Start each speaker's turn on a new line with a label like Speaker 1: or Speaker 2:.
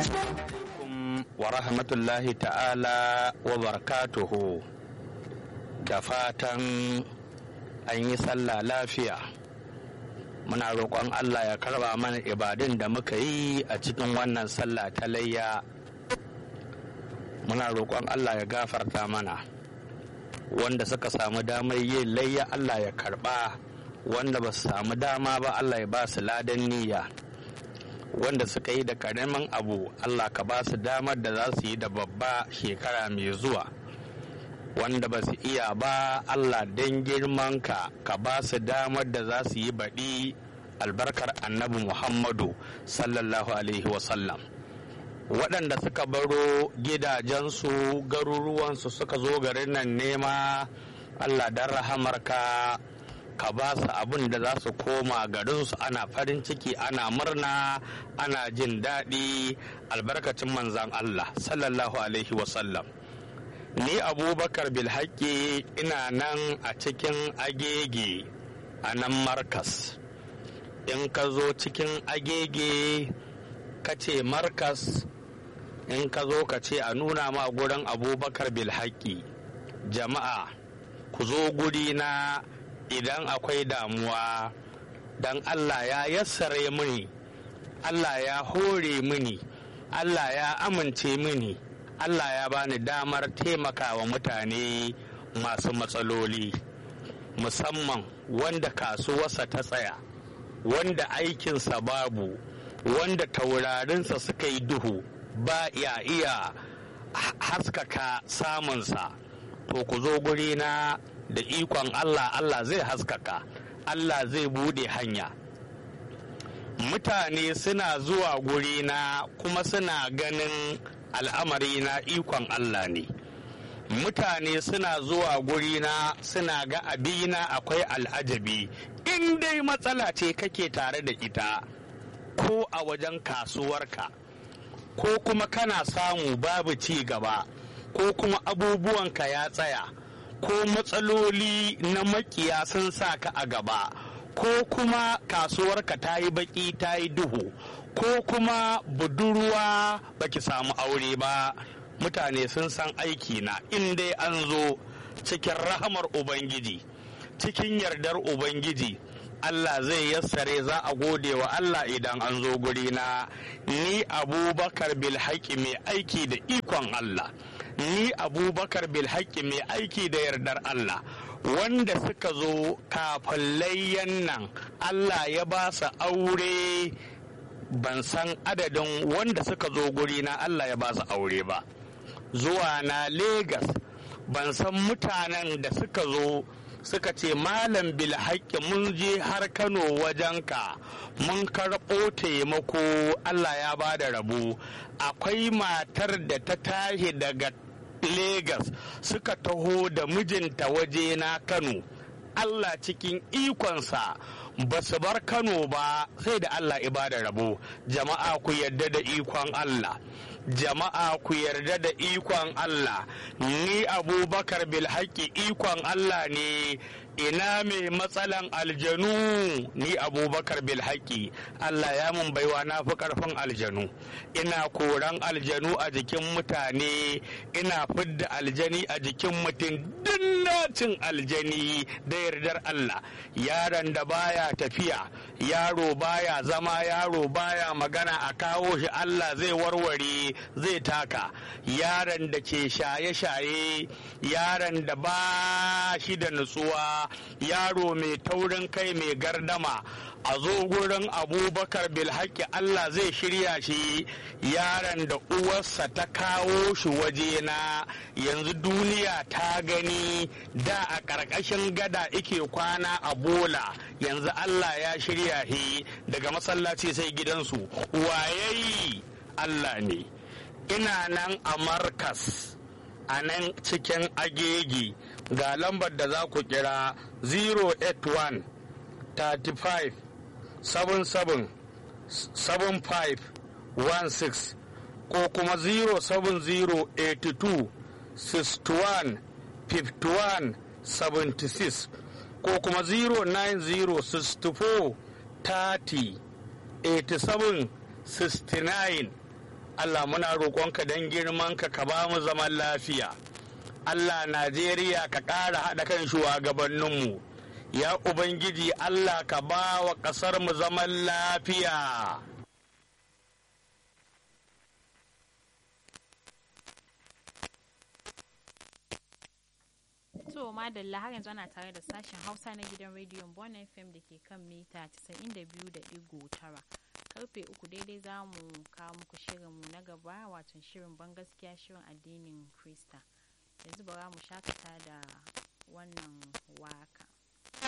Speaker 1: wa rahmatullahi ta'ala wa barakatuhu da fatan an yi sallah lafiya muna roƙon Allah ya karba mana ibadun da muka yi a cikin wannan sallah ta layya muna roƙon Allah ya gafarta mana wanda suka samu damar yin layya Allah ya karba wanda ba su samu dama ba Allah ya ba su ladan niyya wanda suka yi da karamin abu Allah ka ba su damar da za su yi da babba shekara mai zuwa wanda ba su iya ba Allah don girmanka ka ba su damar da za su yi baɗi albarkar annabi Muhammadu sallallahu alaihi wasallam waɗanda suka baro gidajensu garuruwansu suka zo garin nan nema Allah don rahamarka ka ba su abin da za su koma garinsu ana farin ciki ana murna ana jin daɗi albarkacin manzan Allah sallallahu alaihi wasallam ni abubakar bilhaƙi ina nan a cikin agege a nan markas in ka zo cikin agege ka ce markas in ka zo ka ce a nuna ma gurin abubakar bilhaƙi jama'a ku zo guri na idan akwai damuwa don Allah ya yassare mini Allah ya hore mini Allah ya amince mini Allah ya bani damar taimakawa mutane masu matsaloli musamman wanda kasuwarsa ta tsaya wanda aikinsa babu wanda taurarinsa suka yi duhu ba ya iya haskaka samunsa to ku zo guri na da ikon Allah Allah zai haskaka Allah zai bude hanya mutane suna zuwa gurina kuma suna ganin al'amari na ikon Allah ne mutane suna zuwa gurina suna ga abina akwai al'ajabi in dai matsala ce kake tare da ita ko a wajen kasuwarka ko kuma kana samu babu ci gaba ko kuma abubuwanka ya tsaya ko matsaloli na makiya sun sa ka a gaba ko kuma kasuwarka ta yi baki ta yi duhu ko kuma budurwa baki samu aure ba mutane sun san aiki na in dai an zo cikin rahamar ubangiji cikin yardar ubangiji Allah zai yassare za a gode wa Allah idan an zo gurina ni abubakar bilhaki mai aiki da ikon Allah ni abubakar bilhaki mai aiki da yardar Allah wanda suka zo kafin layyan nan Allah ya ba su aure ban san adadin wanda suka zo gurina Allah ya ba su aure ba zuwa na Legas ban san mutanen da suka zo suka ce malam bilhaƙi mun je har kano wajenka mun karɓo taimako allah ya ba da rabu akwai matar da ta tashi daga Legas suka taho da mijinta waje na kano allah cikin ikonsa ba su bar kano ba sai da allah ibada rabo jama'a ku yarda da ikon allah jama'a ku yarda da ikon Allah ni abubakar bilhaki ikon Allah ne ina mai matsalan aljanu ni abubakar bilhaki Allah ya mun baiwa na fi karfin aljanu ina koran aljanu a jikin mutane ina fidda aljani a jikin mutum dinnacin aljani da yardar Allah yaron da baya tafiya yaro baya zama yaro baya magana a kawo shi Allah zai warware zai taka yaron da ke shaye-shaye yaron da ba shi da nutsuwa yaro mai taurin kai mai gardama a zo gurin abubakar bilhaki Allah zai shirya shi yaron da uwarsa ta kawo shi wajena yanzu duniya ta gani da a ƙarƙashin gada ike kwana a bola yanzu Allah ya shirya shi daga masallaci sai gidansu wayayi Allah ne ina nan a markas a nan cikin agegi ga lambar da za ku kira 081 35 77 75 16 ko kuma 07082 61 51 76 ko kuma 09064 30 87 69 Allah muna roƙonka don girmanka ka ba mu zaman lafiya Allah Najeriya ka ƙara haɗa kan shugabanninmu ya Ubangiji Allah ka ba wa ƙasar mu zaman lafiya
Speaker 2: To madalla har yanzu ana tare da sashen Hausa na gidan rediyon Bon FM da ke kan mita 92.9. Karfe uku daidai za mu kawo muku shirinmu na gaba wato shirin ban gaskiya shirin addinin Krista. Yanzu bara mu shakata da wannan waka.